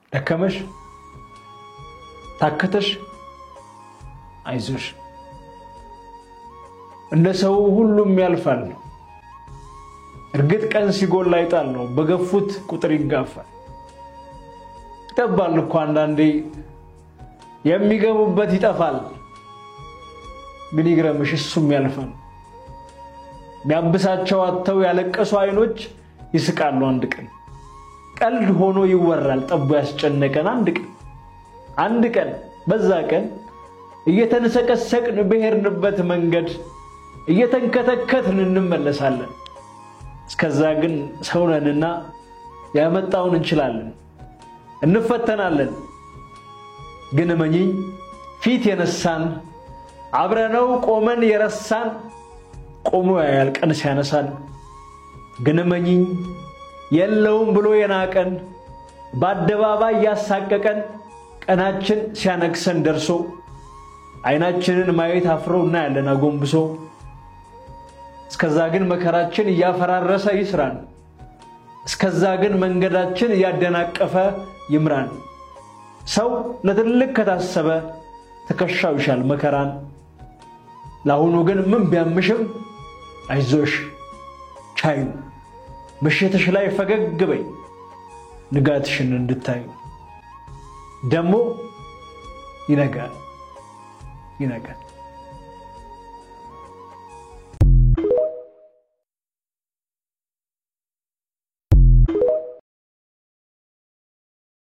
ደከመሽ፣ ታከተሽ፣ አይዞሽ እንደ ሰው ሁሉም ያልፋል ነው። እርግጥ ቀን ሲጎላ ይጣል ነው። በገፉት ቁጥር ይጋፋል። ይጠባል እኮ አንዳንዴ የሚገቡበት ይጠፋል። ግን ይግረምሽ እሱም ያልፋል። ሚያብሳቸው አጥተው ያለቀሱ አይኖች ይስቃሉ አንድ ቀን። ቀልድ ሆኖ ይወራል ጠቦ ያስጨነቀን አንድ ቀን አንድ ቀን በዛ ቀን እየተንሰቀሰቅን በሄድንበት መንገድ እየተንከተከትን እንመለሳለን። እስከዛ ግን ሰውነንና ያመጣውን እንችላለን፣ እንፈተናለን። ግን እመኚኝ ፊት የነሳን አብረነው ቆመን የረሳን ቆሞ ያያል ቀን ሲያነሳን። ግን እመኚኝ የለውም ብሎ የናቀን በአደባባይ ያሳቀቀን ቀናችን ሲያነግሰን ደርሶ አይናችንን ማየት አፍሮ እናያለን አጎንብሶ። እስከዛ ግን መከራችን እያፈራረሰ ይስራን። እስከዛ ግን መንገዳችን እያደናቀፈ ይምራን። ሰው ለትልቅ ከታሰበ ትከሻው ይሻል መከራን። ለአሁኑ ግን ምን ቢያምሽም አይዞሽ ቻዩ፣ ምሽትሽ ላይ ፈገግ በይ ንጋትሽን እንድታዩ። ደግሞ ይነጋል ይነጋል።